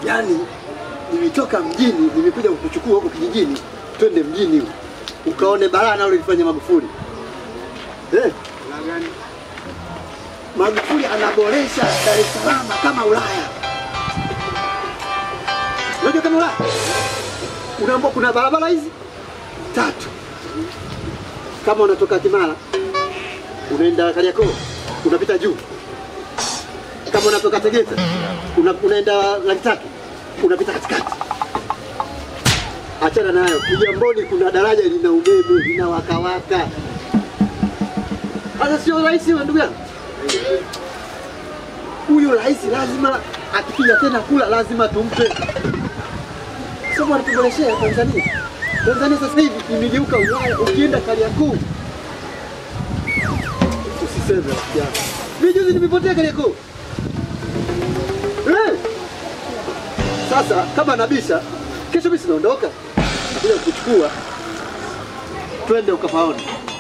Yaani nimetoka mjini, nimekuja kukuchukua huko kijijini, twende mjini huko. Ukaone balaa nalo lilifanya Magufuli. Eh, Magufuli anaboresha Dar es Salaam kama Ulaya. Unajua kama Ulaya? Unaambia kuna barabara hizi tatu. Kama unatoka Kimara unaenda Kariakoo unapita juu. Kama unatoka Tegeta una, unaenda laki tatu unapita katikati. Achana nayo. Kigamboni kuna daraja lina umeme lina wakawaka. Sasa sio rahisi wa ndugu yangu. Huyu rais lazima akipija tena kula lazima tumpe. Sio bwana tuboreshea Tanzania. Tanzania sasa hivi imegeuka Ulaya, ukienda Kariakoo usiseme rafiki yangu. Mimi juzi nimepotea Kariakoo. Eh! Sasa kama nabisha, kesho mimi sinaondoka. Nakuja kukuchukua. Twende ukapaone.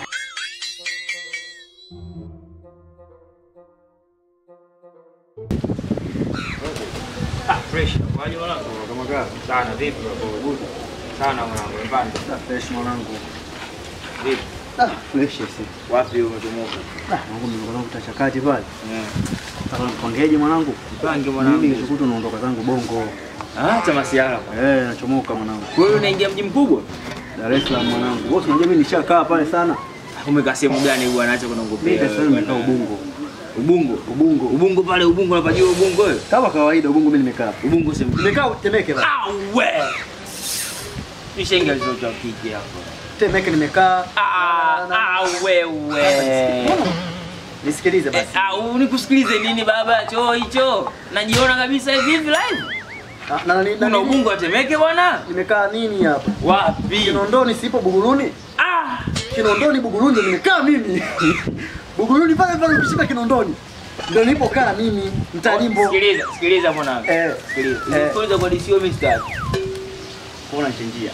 Ah, fresh. Kwaje mwanangu? Kama kaa Sana vipi bro? Good. Sana mwanangu, mbani. fresh mwanangu. Vipi? Ah, fresh si. Wapi umetumuka? Ah, mwanangu nimekuwa kutachakati pale. Eh. Sasa mpangeje mwanangu? Mpange Mimi mwanangu. kesho kutwa naondoka zangu Bongo. Ah, cha masiara. Eh, nachomoka mwanangu. Wewe unaingia mji mkubwa? Dar es Salaam mwanangu. Wewe unajua mimi nishakaa pale sana. Umekaa sehemu gani bwana? Acha Mimi kunongopea. Dar es Salaam nimekaa Ubungo. Ubungo. Ubungo. Ubungo pale Ubungo unapajua Ubungo wewe? Kama kawaida Ubungo mimi nimekaa. Ubungo sehemu. Nimekaa Temeke bana. Ah, we. Nishaingia alizotoa kiki hapo. Temeke nimekaa. Ah, ah, wewe. Nisikilize Eh, basi. ah, unikusikilize nini baba? Choo hicho. Najiona kabisa hivi hivi live. Ah, Na nani Kuna na Ubungo atemeke bwana? Nimekaa nini hapa? Wapi? Kinondoni sipo Buguruni. Ah, Kinondoni Buguruni ndo nimekaa mimi. Buguruni pale pale ukishika Kinondoni. Ndio nilipokaa mimi mtalimbo. Sikiliza, sikiliza mwanangu. Eh, Sikiliza. Eh. Kwanza kwa DCO mimi sitaki. kuna nchenjia.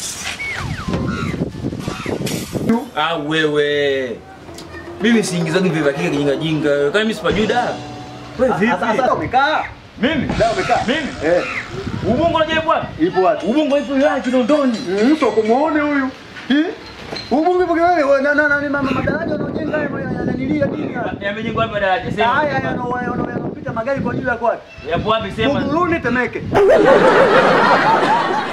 Ah, wewe. Mimi siingizagi vile kika kijinga jinga. Kama mimi sipajuda. Wewe Sasa sasa umekaa? Mimi? Leo umekaa? Mimi? Eh, Ubungo unajua bwana? ipo wapi? Ubungo ipo wilaya Kinondoni. Mtu kumuone huyu. Eh? Ubungu ipo kiwewe wewe na na na mama madaraja wanaojenga hayo yananilia nini? haya? Yamejengwa hapa daraja sema. Haya yanapita magari kwa ajili ya kwake. Yapo wapi sema? Buguruni Temeke.